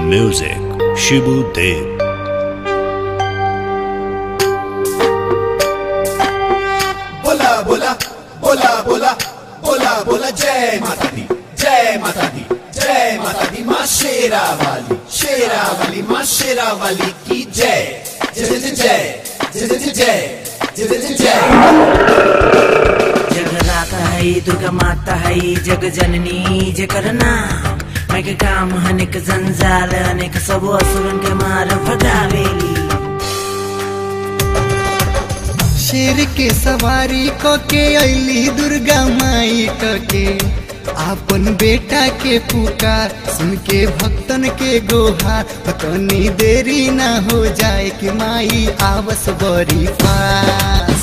Music Shibu Dev बोला बोला बोला बोला बोला बोला जय माता दी जय माता दी जय माता दी माँ शेरा वाली शेरा वाली माँ शेरा वाली की जय जय जय जय जय जय जय जय जय जय जगराता है दुर्गा माता है जग जननी जकर नाम मैं के काम अनेक जंजाल अनेक सब असुरन के मार भगावेली शेर के सवारी क के अली दुर्गा माई क के आपन बेटा के पुकार सुन के भक्तन के गोहार तनी देरी ना हो जाए कि माई आवस बड़ी पास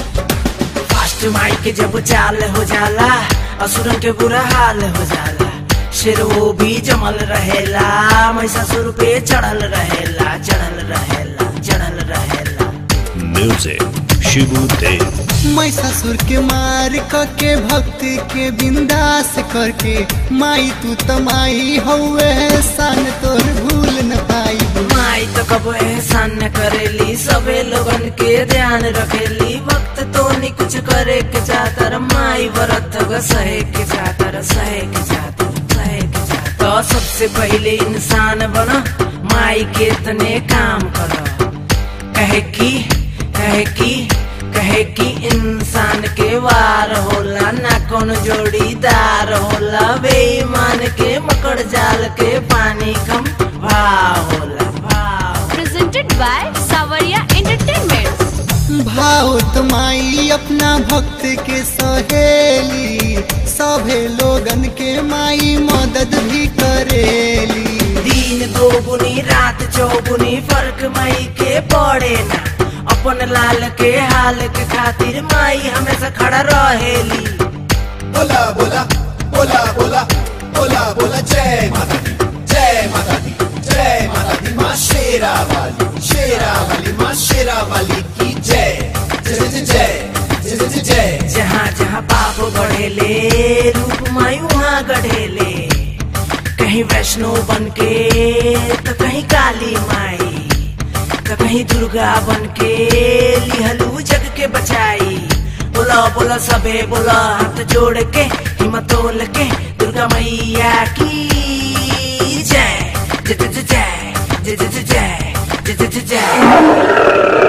फास्ट माई के जब चाल हो जाला असुरन के बुरा हाल हो जाला शेर वो भी जमल रहेला महिषासुर पे चढ़ल रहेला चढ़ल रहेला चढ़ल रहेला Music Shibu Dev महिषासुर के मार क के भक्त के बिंदास करके माई तू तमाई हौवे सन तोर भूल न पाई माई तो कब एहसान न करेली सबे लोगन के ध्यान रखेली वक्त तो नहीं कुछ करे के चाहतर माई व्रत ग सहे के चाहतर सहे के चाहतर सहे के चाहतर तो सबसे पहले इंसान बना माई के तने काम करो कहे की कहे की कहे की इंसान के वार होला ना कौन जोड़ीदार होला बेईमान के मकड़ जाल के पानी कम भाव होला भाव presented by Savaria Entertainment. भाव माई अपना भक्त के सहेली सभे लोगन के माई मदद भी करेली दिन दोगुनी रात चौगुनी फर्क माई के पड़े ना अपन लाल के हाल के खातिर माई हमेशा खड़ा रहेली बोला बोला बोला बोला बोला बोला जय माता दी जय माता दी जय माता दी माँ शेरा वाली शेरा वाली माँ शेरा वाली की जय जय जय जय जय जय जय जहाँ जहाँ पाप बढ़ेले रूप माई वहाँ गढ़ेले कहीं वैष्णो बन के तो कहीं काली माई तो कहीं दुर्गा बन के लिहलू जग के बचाई बोला बोला सबे बोला हाथ जोड़ के हिम्मतोल के दुर्गा मैया की जय जय जय जय जय जय जय जय जय जय जय जय